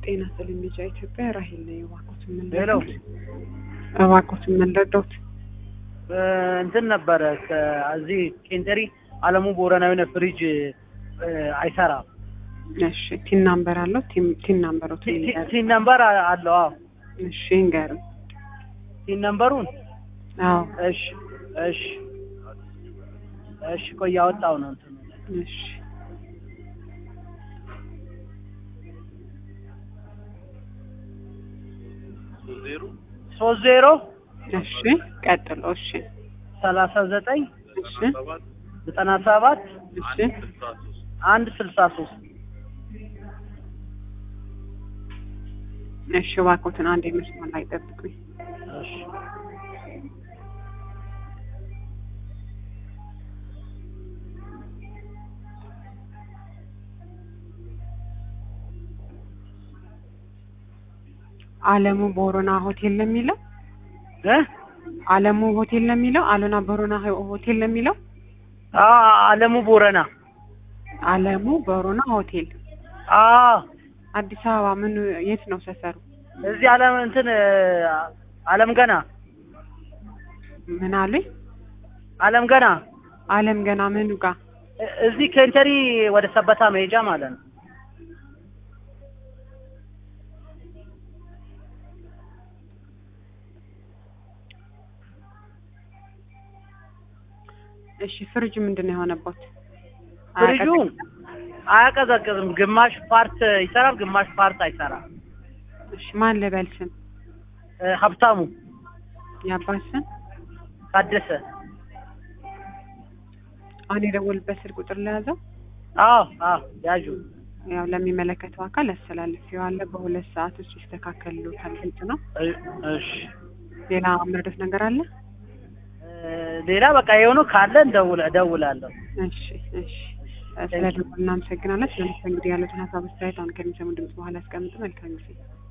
ጤና ይስጥልኝ ልጅ ኢትዮጵያ ራሄል ነኝ። እባክዎትን ምን ሄሎ ልርዳዎት? እባክዎትን ምን ልርዳዎት? እንትን ነበረ ከዚህ ኬንተሪ አለሙ ቦረና የሆነ ፍሪጅ እ፣ አይሰራም። እሺ ቲን ናምበር አለው? ቲን- ቲን ናምበሮት ቲ- ቲ- ይንገሩ። ቲን ነምበር አ- አለው። አዎ እሺ ይንገሩ። ቲን ነምበሩን አዎ እሺ እሺ እሺ ቆይ ያወጣው ነው እንትኑ እሺ ሶስት ዜሮ እሺ ቀጥሎ። እሺ ሰላሳ ዘጠኝ እሺ ዘጠና ሰባት እሺ አንድ ስልሳ ሶስት እሺ እባክዎትን አንድ መስመር ላይ ጠብቁኝ። እሺ አለሙ ቦሮና ሆቴል ነው የሚለው? እ አለሙ ሆቴል ነው የሚለው? አሉና ቦሮና ሆ- ሆቴል ነው የሚለው? አ አለሙ ቦረና አለሙ ቦሮና ሆቴል አ አዲስ አበባ ምን የት ነው ሰፈሩ? እዚህ አለም እንትን እ፣ አለም ገና ምን አሉኝ? አለም ገና አለም ገና ምኑ ጋር? እ- እዚህ ኬንተሪ ወደ ሰበታ መሄጃ ማለት ነው። እሺ ፍሪጅ ምንድን ነው የሆነበት? ፍሪጁ አያቀዘቅዝም። ግማሽ ፓርት ይሰራል፣ ግማሽ ፓርት አይሰራም። እሺ ማን ልበል ስም? እ፣ ሀብታሙ የአባት ስም? ታደሰ። አሁን የደወልበት ስልክ ቁጥር ለያዘው አዎ አዎ ያዡ። ያው ለሚመለከተው አካል አስተላልፌዋለሁ። በሁለት ሰዓት ውስጥ ይስተካከልሎታል። ግልጽ ነው። እ- እሺ ሌላ መርዶት ነገር አለ? እ፣ ሌላ በቃ የሆኑ ካለ እንደውል እደውላለሁ። እሺ እሺ ስለ ደወል እናመሰግናለን። ስለምትፈ እንግዲህ ያሉትን ሀሳብ አስተያየት አሁን ከሚሰሙ ድምጽ በኋላ ያስቀምጡ። መልካም ጊዜ